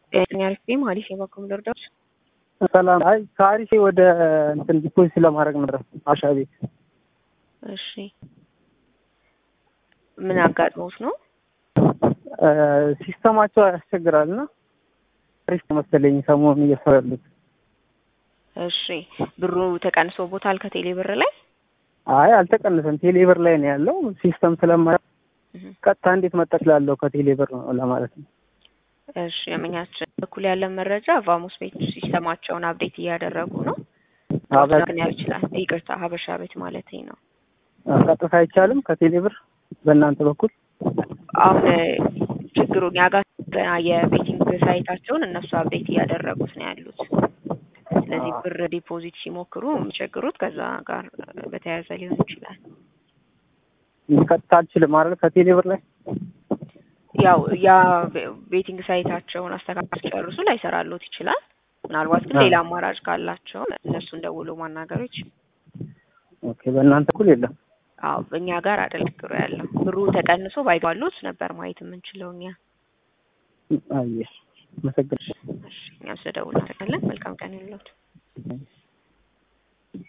አሪፍ ጌም አሪፍ የበኩም ልርዳዎች ሰላም። አይ ከአሪፌ ወደ እንትን ዲፖዚት ለማድረግ ነበር አሻ ቤት። እሺ ምን አጋጥሞት ነው? ሲስተማቸው ያስቸግራል እና አሪፍ መሰለኝ ሰሞኑን እየሰሩ ያሉት። እሺ ብሩ ተቀንሶቦታል ከቴሌ ብር ላይ? አይ አልተቀነሰም፣ ቴሌ ብር ላይ ነው ያለው። ሲስተም ስለማ ቀጥታ እንዴት መጠቅ ላለው ከቴሌ ብር ነው ለማለት ነው። እሺ የምኛችን በኩል ያለን መረጃ ቫሙስ ቤት ሲስተማቸውን አብዴት እያደረጉ ነው። ግን ያው ይችላል ይቅርታ፣ ሀበሻ ቤት ማለት ነው። ቀጥታ አይቻልም ከቴሌ ብር በእናንተ በኩል አሁን ችግሩ እኛ ጋር ገና የቤቲንግ ሳይታቸውን እነሱ አብዴት እያደረጉት ነው ያሉት። ስለዚህ ብር ዲፖዚት ሲሞክሩ የሚቸግሩት ከዛ ጋር በተያያዘ ሊሆን ይችላል። ቀጥታ አልችልም አይደል ከቴሌ ብር ላይ ያው ያ ቤቲንግ ሳይታቸውን አስተካክል ጨርሱ ላይሰራሎት ይችላል። ምናልባት ግን ሌላ አማራጭ ካላቸው እነሱን ደውሎ ማናገሩ ይችላል። ኦኬ በእናንተ በኩል የለም። አዎ በእኛ ጋር አይደል ችግሩ ያለው። ብሩ ተቀንሶ ባይባሉት ነበር ማየት የምንችለው እኛ። አየሽ፣ መሰግናለሁ። እኛም ስለደውል እናደርጋለን። መልካም ቀን ይሁንልዎት።